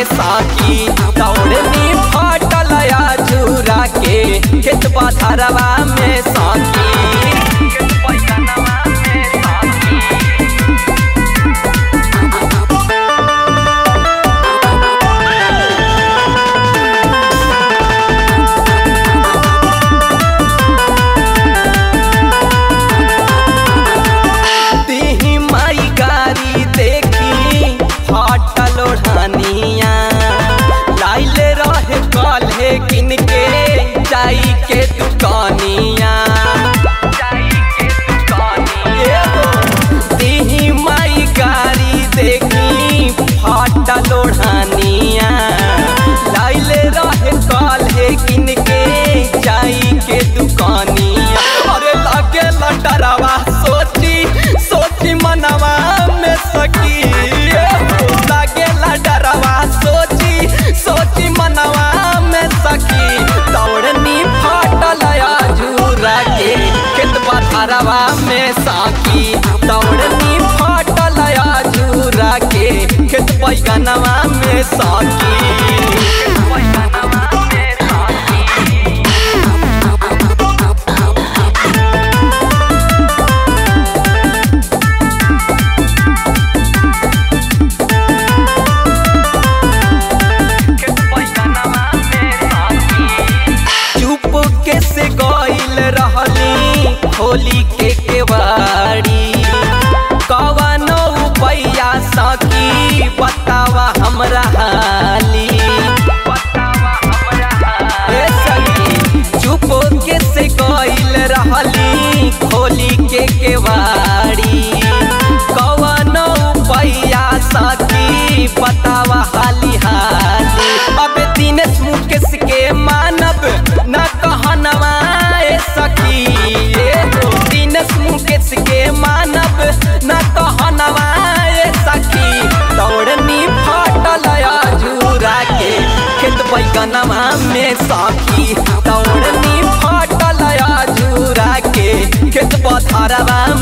में साकी दौड़नी फटल झूरा के खेत पथरवा में साकी खेत पैगनवा में साकी तिही माई गारी देखी हटल ओढ़निया लाइले रहे कल्हे किन के जाई के दुकानिया तिही माई गारी देखी हटल ओढ़निया लाइले रहे कल्हे किन के जाई के दुकानिया अरे लगे लटरवा सोची सोची मनवा में सकी लगे लटरवा सोची सोची मनवा में सकी दौड़नी फटल झूरा के खेत पथरवा में साकी दौड़नी फटल झूरा के खेत पैगनवा में साकी खेत पैगनवा में साकी चुप के से गइल रहली होली के केवाड़ी कवनो पैया सकी बतावा हमरा हाली ए सखी, चुप के से गइल रहली होली के केवाड़ी कवनो पैया सकी बतावा हाली हाली अब दिनेश मुकेश के मानब न कहनवा ए सखी ए हो दिनेश मुकेश के मानब न कहनवा ए सखी दौड़नी फटल झूरा के खेत बैगनवा में सखी दौड़नी फटल झूरा के खेत पथरवा